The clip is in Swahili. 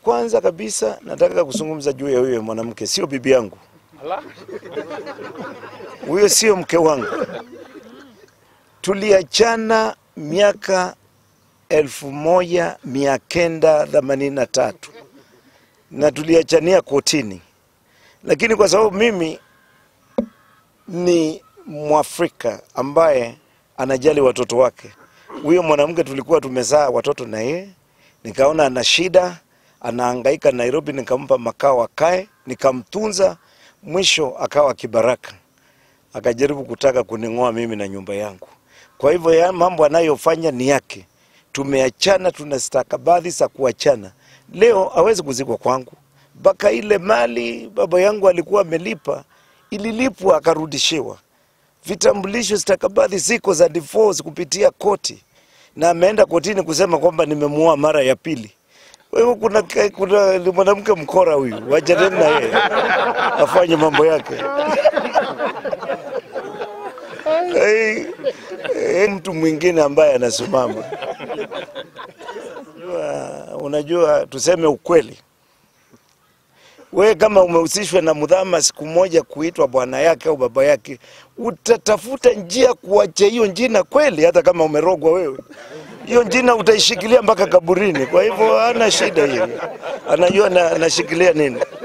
kwanza kabisa nataka kuzungumza juu ya huyo mwanamke, sio bibi yangu, huyo sio mke wangu. Tuliachana miaka elfu moja mia kenda themanini na tatu na tuliachania kotini, lakini kwa sababu mimi ni Mwafrika ambaye anajali watoto wake, huyo mwanamke tulikuwa tumezaa watoto na yeye, nikaona ana shida, anahangaika Nairobi, nikampa makao akae, nikamtunza, mwisho akawa kibaraka, akajaribu kutaka kuning'oa mimi na nyumba yangu. Kwa hivyo ya mambo anayofanya ni yake. Tumeachana, tuna stakabadhi za kuachana. Leo hawezi kuzikwa kwangu, mpaka ile mali baba yangu alikuwa amelipa ililipwa akarudishiwa. Vitambulisho, stakabadhi ziko za divorce kupitia koti, na ameenda kotini kusema kwamba nimemuoa mara ya pili. Kwa hivyo kuna, kuna ni mwanamke mkora huyu, wachaneni na yeye afanye mambo yake. Hey, hey, mtu mwingine ambaye anasimama unajua, unajua tuseme ukweli, we kama umehusishwa na mdhama siku moja kuitwa bwana yake au baba yake, utatafuta njia kuacha hiyo njina kweli, hata kama umerogwa wewe, hiyo njina utaishikilia mpaka kaburini. Kwa hivyo hana shida hiyo, anajua na- anashikilia nini.